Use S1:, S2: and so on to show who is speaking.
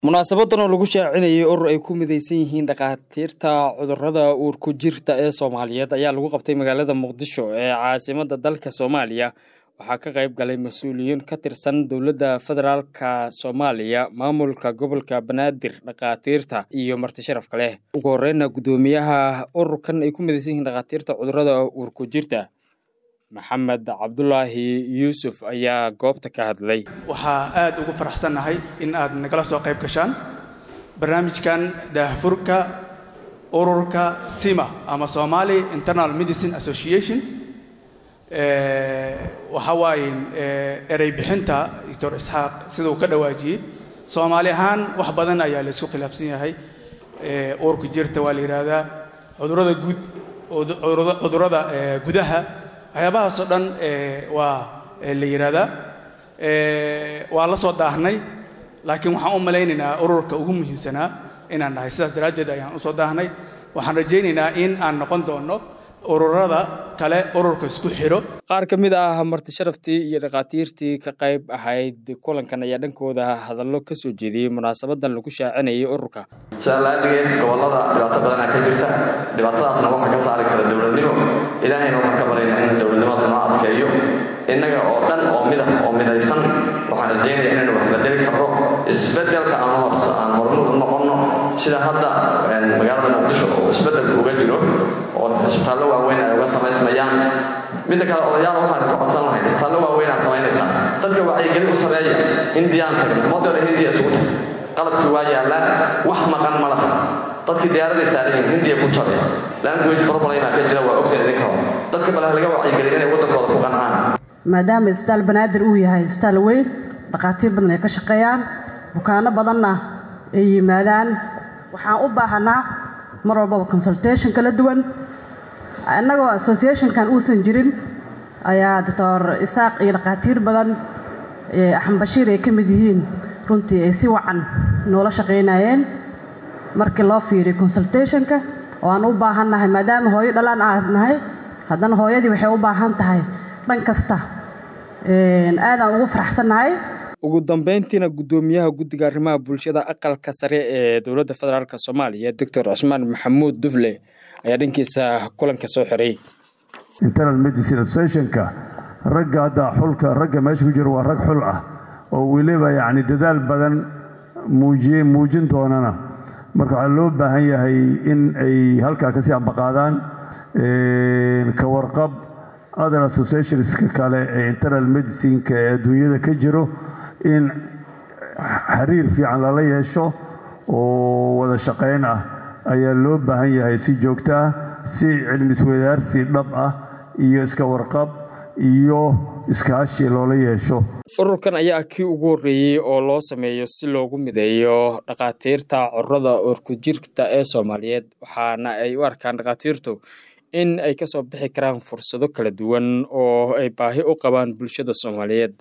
S1: munaasabadan oo lagu shaacinayay urur ay ku midaysan yihiin dhakhaatiirta cudurada uurku jirta ee soomaaliyeed ayaa lagu qabtay magaalada muqdisho ee caasimada dalka soomaaliya waxaa ka qayb galay mas-uuliyiin ka tirsan dowladda federaalka soomaaliya maamulka gobolka banaadir dhakhaatiirta iyo marti sharafka leh ugu horeyna guddoomiyaha ururkan ay ku midaysan yihiin dhakhaatiirta cudurada uurku jirta maxamed cabdulaahi yuusuf ayaa goobta ka hadlay
S2: waxaa aad ugu faraxsannahay in aad nagala soo qayb gashaan barnaamijkan daahfurka ururka sima ama somali internal medicine association waxa waaye erey bixinta doctor isxaaq siduu ka dhawaajiyey soomaali ahaan wax badan ayaa la isku khilaafsan yahay uurka jirta waa la yidhaahdaa cudurada guud cudurada gudaha waxyaabahaasoo dhan waa la yidhaahdaa waa la soo daahnay laakiin waxaan u malaynaynaa ururka ugu muhiimsanaa inaan nahay sidaas daraaddeed ayaan usoo daahnay waxaan rajaynaynaa in aan noqon doono ururada kale ururka isku xidho
S1: qaar ka mid ah marti sharaftii iyo dhakhaatiirtii ka qayb ahayd kulankan ayaa dhankooda hadallo ka soo jeediyey munaasabadan lagu shaacinayay ururka
S3: sidaa laadigeen gobollada dhibaato badanaa ka jirta dhibaatadaasna waxaa ka saari kara dowladnimo ilaahayna waxaan ka barayna in dowladnimada noo adkeeyo innaga oo dhan oo midah oo midaysan waxaan rajaynaya inaynu wax bedeli karno isbedelka aan hormud u noqonno sida hadda magaalada muqdisho oo isbedelka uga jiro oo isbitaallo waaweyn ay uga samaysmayaan midda kale odayaal waxaan ka codsan lahayn isbitaallo waaweyn aad samaynaysaa dadka wacyigelin u sameeya hindiyaan tagno model hindiya isugu tag qalabkii waa yaallaa wax maqan ma laha dadkii diyaaraday saarayiin hindiya ku jabe language problema ka jira waa ogteen idinka hor dadka bale laga wacyigeliya inay waddankooda ku qancaan
S4: maadaama isbitaal banaadir uu yahay isbitaal weyn dhakhaatiir badan ay ka shaqeeyaan bukaano badanna ay yimaadaan waxaan u baahanaa mar walbaba consultation kala duwan innagoo associationkan uusan jirin ayaa doctor isaaq iyo dhakhaatiir badan axmed bashiir ay ka mid yihiin runtii ay si wacan noola shaqaynayeen markii loo fiiriyo consultationka oo aan u baahannahay maadaama hooyo dhalaan aad nahay haddana hooyadii waxay u baahan tahay dhan kasta aadaan ugu faraxsannahay
S1: ugu dambeyntiina guddoomiyaha guddiga arrimaha bulshada aqalka sare ee dowladda federaalk soomaaliya doctor cusmaan maxamuud dufle ayaa dhankiisa kulanka soo xiray
S5: internal medicine associationka ragga hadda xulka ragga meesha ku jira waa rag xul ah oo weliba yacni dadaal badan muujiye muujin doonana marka waxaa loo baahan yahay in ay halkaa kasii ambaqaadaan ka warqab other associationska kale ee internal medicineka ee adduunyada ka jiro in xiriir fiican lala yeesho oo wada shaqayn ah ayaa loo baahan yahay si joogto ah si cilmi iswadaarsi dhab ah iyo iska warqab iyo iskaashi loola yeesho
S1: ururkan ayaa kii ugu horreeyey oo loo sameeyo si loogu mideeyo dhakhaatiirta cudurada uurku jirta ee soomaaliyeed waxaana ay u arkaan dhakhaatiirtu in ay ka soo bixi karaan fursado kala duwan oo ay baahi u qabaan bulshada soomaaliyeed